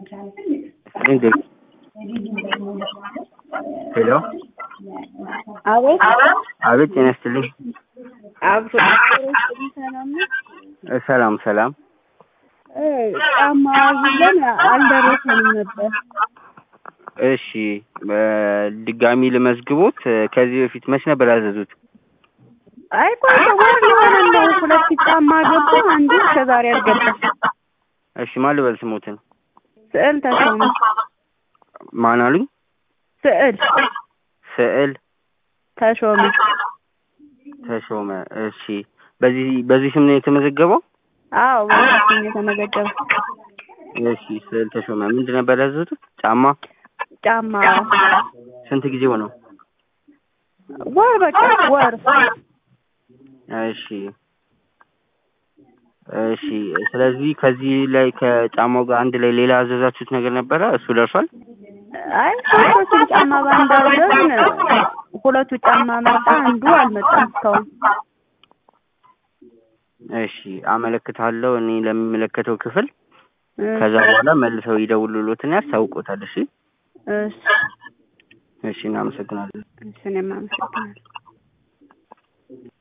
ሄሎ አቤት አቤት ጤና ይስጥልኝ አብሮ ሰላም ነው። እ ሰላም ሰላም እ ጫማ ይዘን አልደረሰንም ነበር። እሺ በድጋሚ ልመዝግቦት እ ከዚህ በፊት መች ነበር ያዘዙት አይ ቆይ ወር ሊሆነን ነው። ሁለት ጫማ ገባ፣ አንዱ እስከዛሬ አልገባም። እሺ ማን ልበል ስሞትን ስዕል ተሾመ ማን አሉኝ ስዕል ስዕል ተሾመ ተሾመ እሺ በዚህ በዚህ ስም ነው የተመዘገበው አዎ በዚህ ነው የተመዘገበው። እሺ ስዕል ተሾመ ምንድን ነበር ያዘዙት ጫማ ጫማ ስንት ጊዜ ሆነው ወር በቃ ወር እሺ እሺ ስለዚህ ከዚህ ላይ ከጫማው ጋር አንድ ላይ ሌላ ያዘዛችሁት ነገር ነበረ እሱ ደርሷል አይ ሶስቱን ጫማ በአንድ አዘዝን። ሁለቱ ጫማ መጣ፣ አንዱ አልመጣም እስካሁን። እሺ አመለክታለሁ እኔ ለሚመለከተው ክፍል እ ከዛ በኋላ መልሰው ይደውሉሎትና ያስታውቁታል እሺ እሺ እሺ እናመሰግናለን እሺ እኔም አመሰግናለሁ።